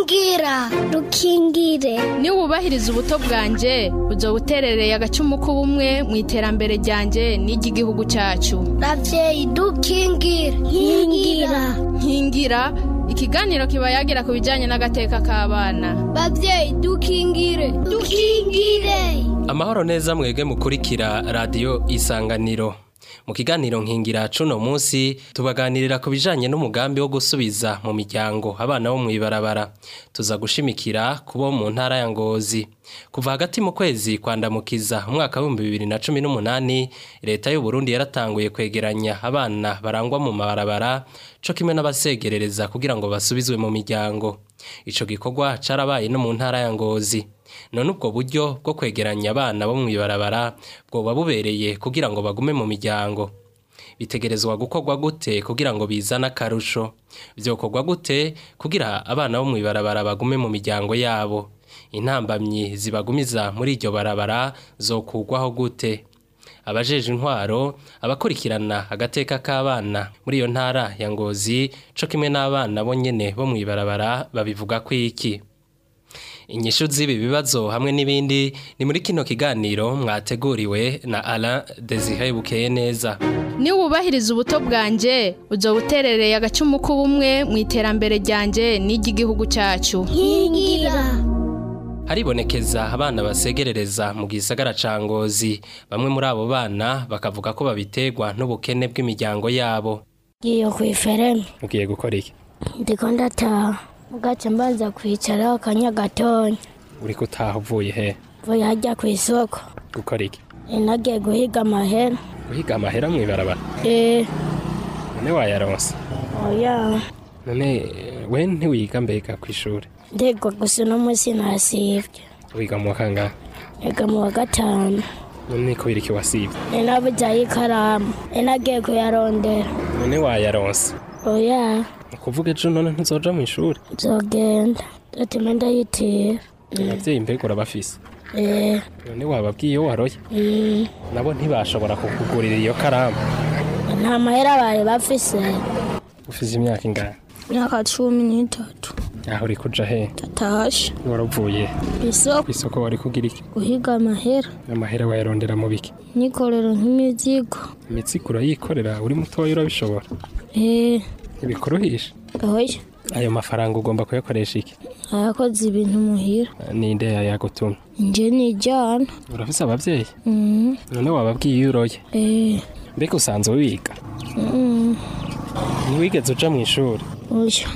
rukingira rukingire niwubahiriza ubuto bwanjye uzo buterereye agacumu k'ubumwe mu iterambere ryanjye n'iry'igihugu cyacu ravyeyi dukingire nkingira nkingira ikiganiro kiba yagira ku bijyanye n'agateka k'abana bavyeyi dukingire dukingire amahoro neza mwebwe mukurikira radiyo isanganiro mu kiganiro nkingira cuno munsi tubaganirira ku bijanye n'umugambi wo gusubiza mu miryango abana bo mw'ibarabara tuza gushimikira kubo mu ntara ya ngozi kuva hagati mu kwezi kwandamukiza umwaka w'ibihumbi bibiri na cumi n'umunani leta y'u Burundi yaratanguye kwegeranya abana barangwa mu mabarabara co kimwe n'abasegerereza kugira ngo basubizwe mu miryango ico gikorwa carabaye no mu ntara ya ngozi none ubwo buryo bwo kwegeranya abana bo mw'ibarabara bwoba bubereye kugira ngo bagume mu miryango bitegerezwa gukorwa gute kugira ngo bizane akarusho byokorwa gute kugira abana bo mw'ibarabara bagume mu miryango yabo intambamyi zibagumiza muri iryo barabara zokugwaho gute abajeje intwaro abakurikirana agateka k'abana muri iyo ntara ya ngozi co kimwe n'abana bo nyene bo mw'ibarabara babivuga ko iki inyishu z'ibi bibazo hamwe n'ibindi ni muri kino kiganiro mwateguriwe na Alain Desire Bukeye neza niwubahiriza ubuto bwanjye uzo buterereye agacumu k'ubumwe mu iterambere ryanjye n'iry'igihugu cyacu nkingira haribonekeza abana basegerereza mu gisagara ca Ngozi bamwe muri abo bana bakavuga ko babiterwa n'ubukene bw'imiryango yabo ngiye kw'ifereme ugiye gukora iki ndiko ndataha mugace mbanza kwicara akanya gatonya uri kutaha uvuye he vuye hajya kw'isoko gukora iki nagiye guhiga amahera guhiga amahera mw'ibarabara eh none wayaronse oya none we ntiwiga mbega kw'ishuri ndegwa gusa uno munsi nasivye wiga mu wa kangahe ega mu wa gatanu none ko biriki wasivye ni nabujaye ikaramu ni nagiye kuyarondera none wayaronse oya ukuvuga ejo none ntuzoja mu ishuri nzogenda ndatuma ndayitira abavyeyi mbega urabafise eh none wababwiye iyo waroye mm. nabo ntibashobora kukugurira iyo karamu nta mahera bari bafise ufise imyaka ingana imyaka cumi n'itatu aho uri kuja he tatashe waravuye isoko kw'isoko wari kugira iki guhiga amahera amahera wayarondera mu biki nikorera nk'imizigo imitsigo urayikorera uri mutoya urabishobora eh ntibikuruhisha oya ayo mafaranga ugomba kuyakoresha iki ayakoze ibintu muhira ninde yayagutumye nje nijyana urafise abavyeyi mm. none wababwiye iyo uroye eh mbega usanzwe wiga mm. ntiwigeze uja mu ishuri oya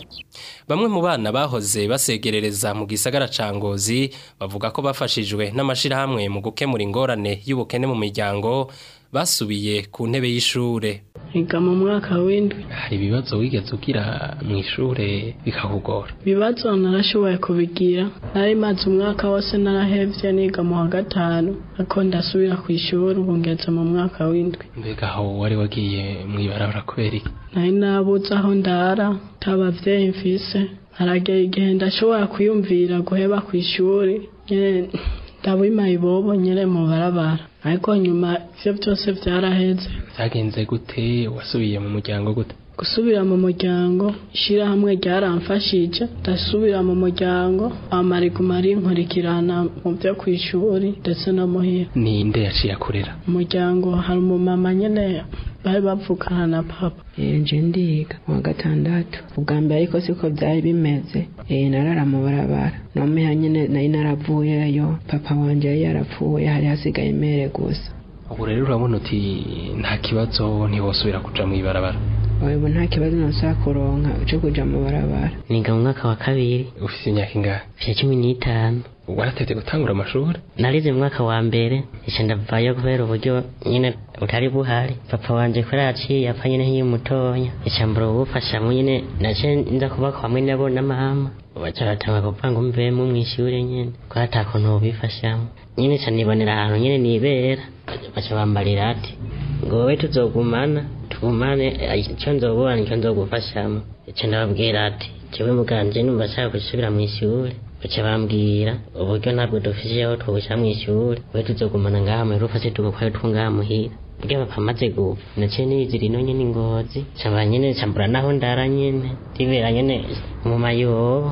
Bamwe mu bana bahoze basegerereza mu gisagara ca Ngozi bavuga ko bafashijwe n'amashirahamwe mu gukemura ingorane y'ubukene mu miryango basubiye ku ntebe y'ishure. Niga mu mwaka w'indwi Hari ibibazo wigeze ugira mu ishure bikakugora. ibibazo narashoboye kubigira nari maze umwaka wose narahevye niga mu wa gatanu ariko ndasubira ku ishuri ubu ngeze mu mwaka w'indwi Mbega aho wari wagiye mw'ibarabara kubera iki? nari nabuze aho ndara ntabavyeyi mfise haragera igihe ndashobora kwiyumvira guheba ku ishuri nyene ndabima ibobo nyene mu barabara ariko nyuma ivyo byose vyaraheze Vyagenze gute wasubiye mu muryango gute? gusubira mu muryango ishirahamwe ryaramfashije ndasubira mu muryango amariguma rinkurikirana mu vyo kw'ishuri ndetse no muhira Ninde yaciye akurera? umuryango hari umumama nyene bari bavukana na papa nje ndiga mu wa gatandatu ubwa mbere ariko siko byari bimeze eh narara mu barabara nomeha nyene nari naravuyeyo papa wanje yari yarapfuye hari hasigaye mere gusa Ubu rero urabona uti nta kibazo ntiwosubira kuja mw'ibarabara. ubu nta kibazo nosaba kuronka cyo kuja mu barabara niga mu mwaka wa kabiri Ufise imyaka ingahe? vya cumi n'itanu Waratevye gutangura amashuri? narize mu mwaka wa mbere ica ndavayo kubera uburyo nyine butari buhari papa wanje kubera yaciye apfa nyine nk'iyo mutonya ica mbura ubufashamwe nyine nace nza kuba hamwe nabo na mama baca batanga kuvuga ngo mvemo mw'ishure nyene ko ata kuntu wobifashamo nyine ca nibonera ahantu nyine nibera baca bambarira ati ngo wowe tuzogumana tugumane icyo nzobona nicyo nzogufashamo ico ndababwira ati jewe muganje numva nshaka gusubira mw'ishure baca bambwira uburyo ntabwo dufise aho twogusha mw'ishure we tuzogumana ngaha muhira ufase tugukwayo two ngaha muhira burya papa amaze gupfa naciye nizira ino nyene ingozi camba nyene cambura naho ndara nyene ndibera nyene mu mayobo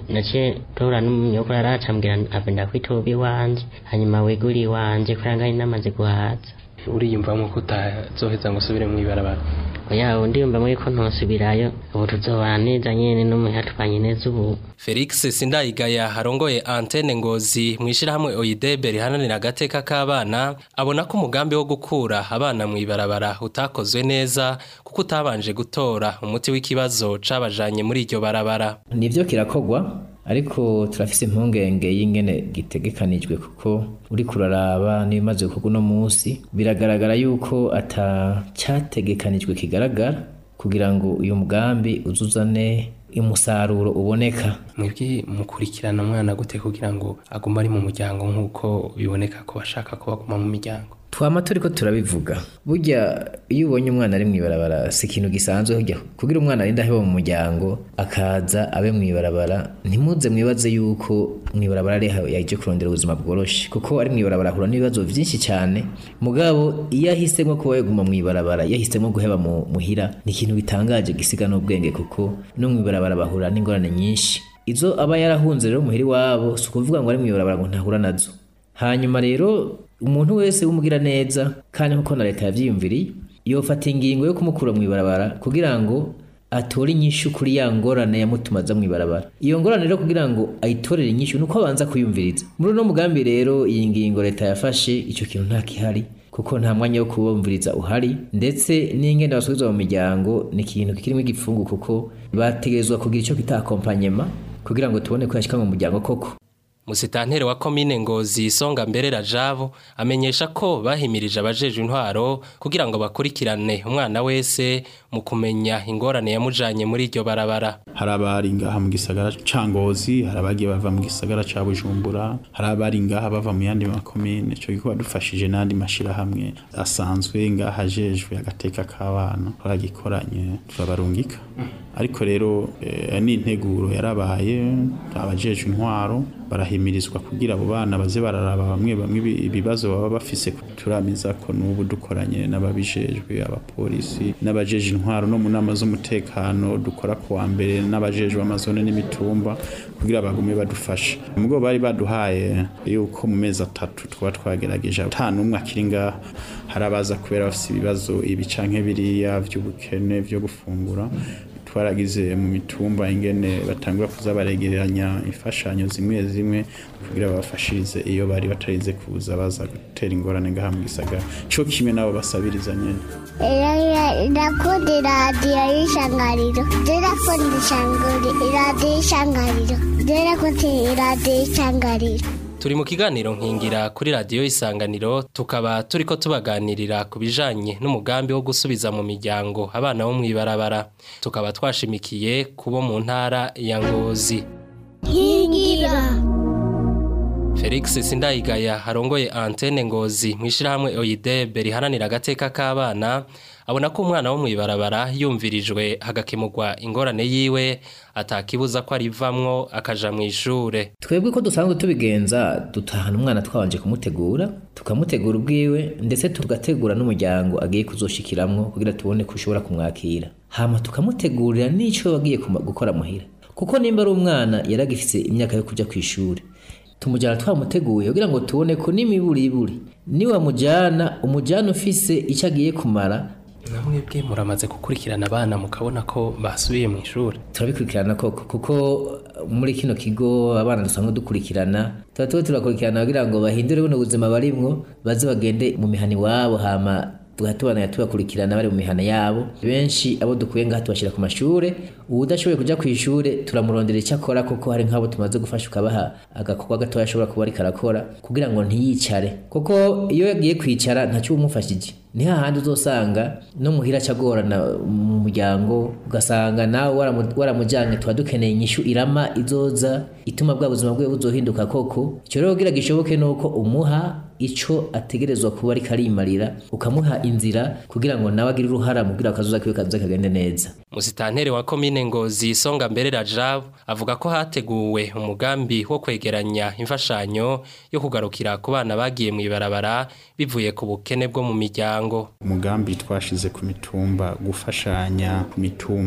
naciye tora n'umunyokuru aracambwira apenda kwitoba iwanje hanyuma wegura iwanje kubera ngari namaze guhaza uriyumvamo ko utazoheza ngo usubire mu ibarabara oya undi yumva muri ko ntosubirayo ubu tuzobana neza nyene n'umuhe atwanye neza ubu Felix Sindayigaya harongoye antene ngozi mwishirahamwe Oidebe rihananira agateka k'abana abona ko umugambi wo gukura abana mu ibarabara utakozwe neza kuko utabanje gutora umuti w'ikibazo cabajanye muri iryo barabara nivyo kirakogwa ariko turafise impungenge y'ingene gitegekanijwe kuko uri kuraraba n'ibimaze gukorwa uno munsi biragaragara yuko ata cyategekanijwe kigaragara kugira ngo uyu mugambi uzuzane umusaruro uboneka mwebwe mukurikirana umwana gute kugira ngo agume ari mu muryango nk'uko biboneka ko bashaka ko baguma mu miryango twama turiko turabivuga burya iyo ubonye umwana ari mw'ibarabara si ikintu gisanzwe burya kugira umwana arinde aheba mu muryango akaza abe mw'ibarabara ntimuze mwibaze yuko mw'ibarabara ari yaje kurondera ubuzima bworoshe kuko ari mw'ibarabara ahura n'ibibazo vyinshi cyane mugabo iyo ahisemo kuba yaguma mw'ibarabara iyo ahisemo guheba mu muhira ni ikintu bitangaje gisiga n'ubwenge kuko no mw'ibarabara bahura n'ingorane nyinshi izo aba yarahunze rero muhira iwabo si ukuvuga ngo ari mw'ibarabara ngo ntahura nazo hanyuma rero umuntu wese wumugira neza kandi nkuko na leta yavyiyumviriye yofata ingingo yo kumukura mu ibarabara kugira ngo atore inyishu kuri ya ngorane yamutumaza mu ibarabara iyo ngorane rero kugira ngo ayitorere inyishu nuko abanza kuyumviriza muri uno mugambi rero iyi ngingo leta yafashe ico kintu nta kihari kuko nta mwanya wo kubumviriza uhari ndetse n'ingenda basubizwa mu miryango ni ikintu kirimo igipfungu kuko bategerezwa kugira ico kita accompagnement kugira ngo tubone ko yashika mu muryango koko Musitantere wa komine Ngozi Songa mbere Rajabo amenyesha ko bahimirije abajeje intwaro kugira ngo bakurikirane umwana wese mu kumenya ingorane yamujanye muri iryo barabara. hari abari ngaha mu gisagara ca Ngozi hari abagiye bava mu gisagara ca Bujumbura hari abari ngaha bava mu yandi makomine ico gikorwa dufashije n'andi mashirahamwe asanzwe ngaha ajejwe agateka k'abana twagikoranye turabarungika ariko rero eh, n'integuro yarabaye abajejwe intwaro barahimirizwa kugira abo bana baze bararaba bamwe bamwe ibi- ibibazo baba bafise turamiza ko n'ubu dukoranye n'ababijejwe abapolisi n'abajeje intwaro no mu nama z'umutekano dukora ku wa mbere n'abajejwe amazone n'imitumba kugira bagume badufasha mubwo bari baduhaye yuko mu mezi atatu twaba twagerageje ata n'umwe akiri ngaha hari abaza kubera bafise ibibazo ibi canke biriya vy'ubukene vyo gufungura twaragize mu mitumba ingene batangura kuza baregeranya imfashanyo zimwe zimwe kugira babafashirize iyo bari batarize kuza baza gutera ingorane ngaha mu gisagara co kimwe nabo basabiriza nyene ndakunda iradiyo y'ishangariro ndakunda iradiyo y'ishangariro ndakunda iradiyo y'ishangariro Turi mu kiganiro nkingira kuri radiyo isanganiro tukaba turiko tubaganirira ku bijanye n'umugambi wo gusubiza mu miryango abana bo mw'ibarabara tukaba twashimikiye kubo mu ntara ya Ngozi. nkingira Felix Sindayigaya harongoye antene ngozi mwishirahamwe Oidebe rihananira agateka k'abana abona ko umwana wo mw'ibarabara yumvirijwe hagakemurwa ingorane yiwe atakibuza ko arivamwo akaja mu ishure twebwe ko dusanzwe tubigenza dutahana umwana twabanje kumutegura tukamutegura ubwiwe ndetse tugategura n'umuryango agiye kuzoshikiramwo kugira tubone ko ushobora kumwakira hama tukamutegurira n'ico bagiye kuma- gukora muhira kuko nimba ari umwana yaragifise imyaka yo kuja ku ishuri tumujyana twamuteguye kugira ngo tubone ko n'imiburiburi niwamujyana umujyana ufise icyo agiye kumara namwe bwe muramaze gukurikirana abana mukabona ko basubiye mu ishuri turabikurikirana koko kuko muri kino kigo abana dusanzwe dukurikirana tuba tuba turakurikirana kugira ngo bahindure buno buzima barimwo baze bagende mu mihana iwabo hama tugatubana tubakurikirana bari mu mihana yabo benshi abo dukuye ngaha tubashyira ku mashure uwudashoboye kuja ku ishure turamurondera icyo akora kuko hari nk'abo tumaze gufasha ukabaha agakorwa gatoya ashobora kuba ariko arakora kugira ngo ntiyicare kuko iyo yagiye kwicara ntacyo umufashije ni hahandi uzosanga no muhira acagorana mu muryango ugasanga nawe waramu- waramujyanye tuba dukeneye inyishu irama izoza ituma bwa buzima bwe buzohinduka koko icyo rero kugira gishoboke ni uko umuha ico ategerezwa kuba ariko arimarira ukamuha inzira kugira ngo nawe agire uruhara mu kugira akazuza kiwe kaze kagende neza Musitantere wa komine Ngozi Songa mbere Rajab avuga ko hateguwe umugambi wo kwegeranya imfashanyo yo kugarukira ku bana bagiye mu ibarabara bivuye ku bukene bwo mu miryango umugambi twashize ku mitumba gufashanya ku mitumba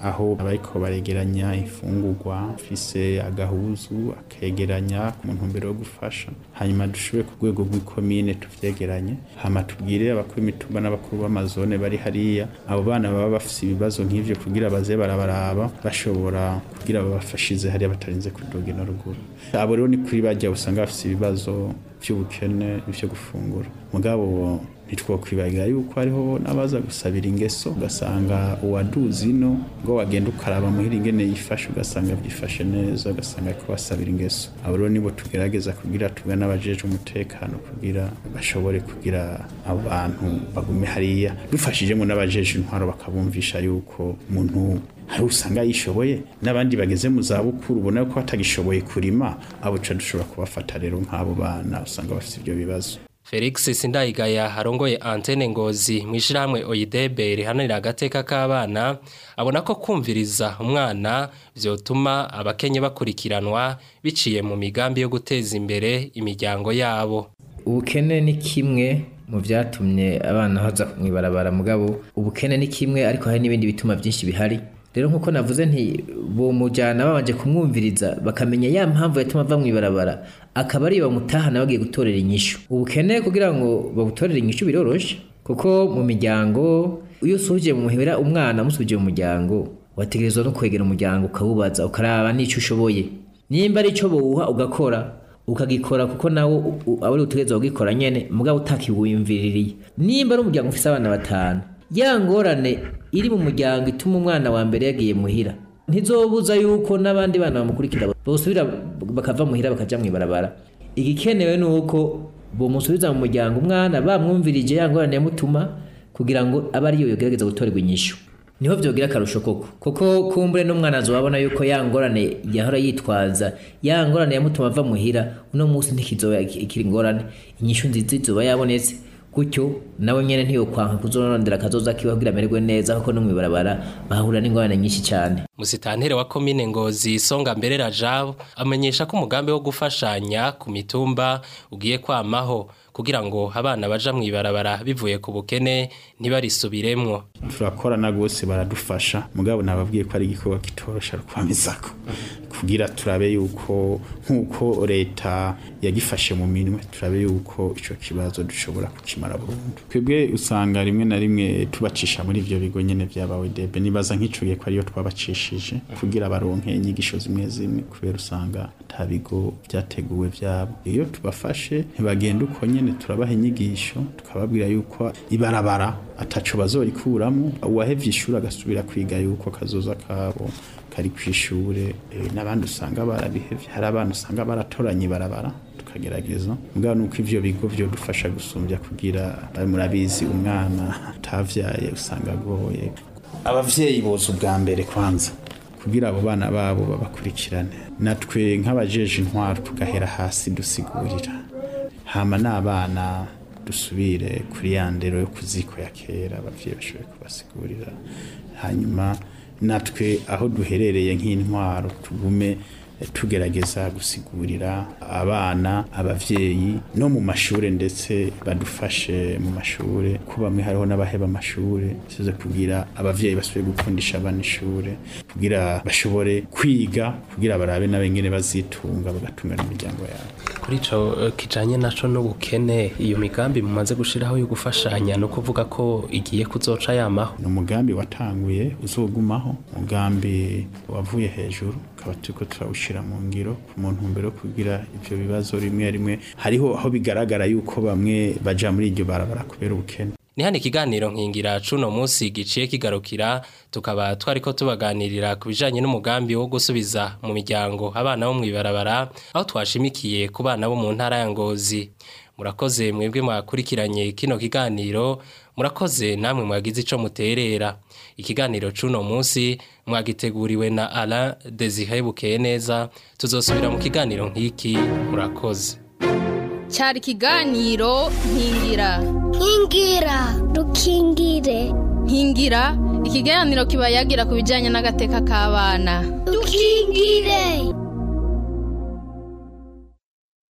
aho abariko baregeranya imfungurwa fise agahuzu akegeranya ku ntumbero yo gufasha hanyuma dushobore ku rwego rw'ikomine tuvyegeranye hama tubwire abakuru imitumba n'abakuru b'amazone bari hariya abo bana baba bafise ibibazo nk'ivyo kugira baze barabaraba bashobora kugira babafashize hariya batarinze kudoga na ruguru abo rero ni kuri bajya usanga bafise ibibazo by'ubukene ivyo gufungura mugabo ntitwokwibagira yuko hariho n'abaza gusabira ingeso ugasanga uwaduzi ino ngo wagenda ukaraba muhira ingene yifashe ugasanga byifashe neza ugasanga ariko basabira ingeso abo rero nibo tugerageza kugira tugana n'abajeje umutekano kugira bashobore kugira abo bantu bagume hariya dufashijemo n'abajeje intwaro bakabumvisha yuko umuntu hari usanga yishoboye n'abandi bageze mu za bukuru ubona ko batagishoboye kurima abo ca dushobora kubafata rero nk'abo bana usanga bafite ibyo bibazo Felix Sindayigaya harongoye antene ngozi mu ishyirahamwe Oyidebe rihanira agateka k'abana abona ko kumviriza umwana vyotuma abakenye bakurikiranwa biciye mu migambi yo guteza imbere imiryango yabo ubukene ni kimwe mu byatumye abana baza mwibarabara mugabo ubukene ni kimwe ariko hari n'ibindi bituma byinshi bihari rero nkuko navuze nti bomujyana babanje kumwumviriza bakamenya ya mpamvu yatuma ava mu ibarabara akaba ariyo bamutahana bagiye gutorera inyishu ubukene kugira ngo babutorere inyishu biroroshe kuko mu miryango iyo usuhuje mu muhira umwana amusuhuje mu muryango wategerezwa no kwegera umuryango ukawubaza ukaraba n'icyo ushoboye nimba ari icyo bawuha ugakora ukagikora kuko nawe aba ari utegerezwa kugikora nyene mugabo utakiwiyumviririye nimba ari umuryango ufise abana batanu ya ngorane iri mu muryango ituma umwana wa mbere yagiye muhira ntizobuza yuko n'abandi bana bamukurikira bosubira bakava muhira bakaja mwibarabara igikenewe ni uko bomusubiza mu muryango umwana bamwumvirije ya ngorane yamutuma kugira ngo abe ariyo yogerageza gutorerwa inyishu niho vyogira akarusho koko kuko kumbure n'umwana azobabona yuko ya ngorane yahora yitwaza ya ngorane yamutuma ava muhira uno munsi ntikizoba ikiri ngorane inyishu nziza izoba yabonetse gutyo nawe nyene ntiyokwanka kuzorondera akazoza kiwe kugira amererwe neza kuko no mwibarabara bahura n'ingorane nyinshi cyane Musitantere wa komine Ngozi Songa mbere Rajab amenyesha ko umugambi wo gufashanya ku mitumba ugiye kwamaho kugira ngo abana baja mwibarabara bivuye ku bukene ntibarisubiremwo turakorana rwose baradufasha mugabo nababwiye ko ari igikorwa kitorosha rukwamizako kugira turabe yuko nk'uko leta yagifashe mu minwe turabe yuko ico kibazo dushobora kukimara burundu twebwe usanga rimwe na rimwe tubacisha muri ivyo bigo nyene vyabawe debe nibaza nk'icugiye ko ariyo twabacishije kugira baronke inyigisho zimwe zimwe kubera usanga ata bigo vyateguwe vyabo iyo tubafashe ntibagenda uko nyene turabaha inyigisho tukababwira yuko ibarabara ataco bazorikuramwo uwahevye ishuri agasubira kwiga yuko kazoza kabo kari kw'ishure n'abandi usanga barabihevye hari abana usanga baratoranye ibarabara tukagerageza mugabo nuko ivyo bigo vyo dufasha gusumbya kugira murabizi umwana atavyaye usanga agoye abavyeyi boza ubwa mbere kwanza kugira abo bana babo babakurikirane natwe nk'abajeje intwaro tugahera hasi dusigurira hama n'abana dusubire kuri ya ndero yo kuziko ya kera abavyeyi bashoboye kubasigurira hanyuma natwe aho duherereye nk'intwaro tugume tugerageza gusigurira abana abavyeyi no mu mashure ndetse badufashe mu mashure ko bamwe hariho n'abaheba amashure tuze kugira abavyeyi basubire gukundisha abana ishure kugira bashobore kwiga kugira barabe n'abengene bazitunga bagatunga n'imiryango yabo kuri ico kijanye naco n'ubukene iyo migambi mumaze gushiraho yo gufashanya no kuvuga ko igiye kuzoca yamaho ni umugambi watanguye uzogumaho umugambi wavuye hejuru tukaba turiko turawushira mu ngiro mu ntumbero kugira ivyo bibazo rimwe rimwe hariho aho bigaragara yuko bamwe baja muri iryo barabara kubera ubukene ni hano ikiganiro nkingira cuno munsi giciye kigarukira tukaba twariko tubaganirira ku bijanye n'umugambi wo gusubiza mu miryango abana bo mwibarabara aho twashimikiye ku bana bo mu ntara ya Ngozi murakoze mwebwe mwakurikiranye kino kiganiro murakoze namwe mwagize ico muterera ikiganiro cuno munsi mwagiteguriwe na Alain Desire Bukeye neza tuzosubira mu kiganiro nk'iki murakoze cyari ikiganiro nkingira nkingira dukingire nkingira ikiganiro kiba yagira ku bijyanye n'agateka k'abana dukingire